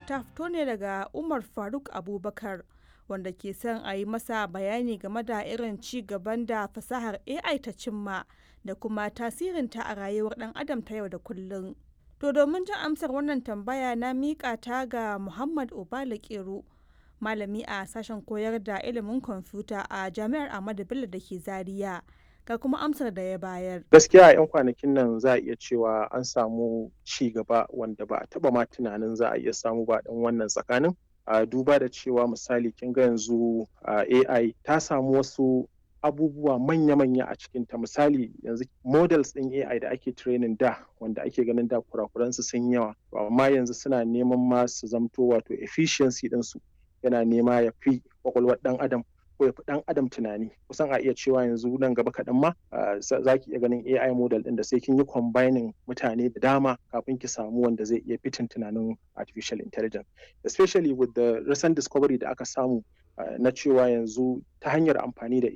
ta fito ne daga Umar Faruk Abubakar wanda ke son a yi masa bayani game da irin ci gaban da fasahar AI ta cimma da kuma tasirinta a rayuwar ɗan adam ta yau da kullum. To domin jin amsar wannan tambaya na miƙa ta ga Muhammad Obala Kero, malami a sashen koyar da ilimin kwamfuta a Jami'ar Ahmadu Bello da ke Zaria. Ga kuma amsar da ya bayar. Gaskiya a 'yan kwanakin nan za a iya cewa an samu ci gaba wanda ba a taba ma tunanin za a iya samu ba ɗan wannan tsakanin. A duba da cewa misali kin ga yanzu AI ta samu wasu abubuwa manya-manya a cikinta misali yanzu models ɗin AI da ake training da wanda ake ganin da kurakuransu sun yawa amma yanzu suna neman ma su zamto wato efficiency ɗinsu yana nema ya fi kwakwalwar ɗan adam ko ya fi ɗan adam tunani kusan a iya cewa yanzu nan gaba kaɗan ma za ki iya ganin AI model ɗin da sai kin yi combining mutane da dama kafin ki samu wanda zai iya fitin tunanin artificial intelligence especially with the recent discovery da aka samu na cewa yanzu ta hanyar amfani da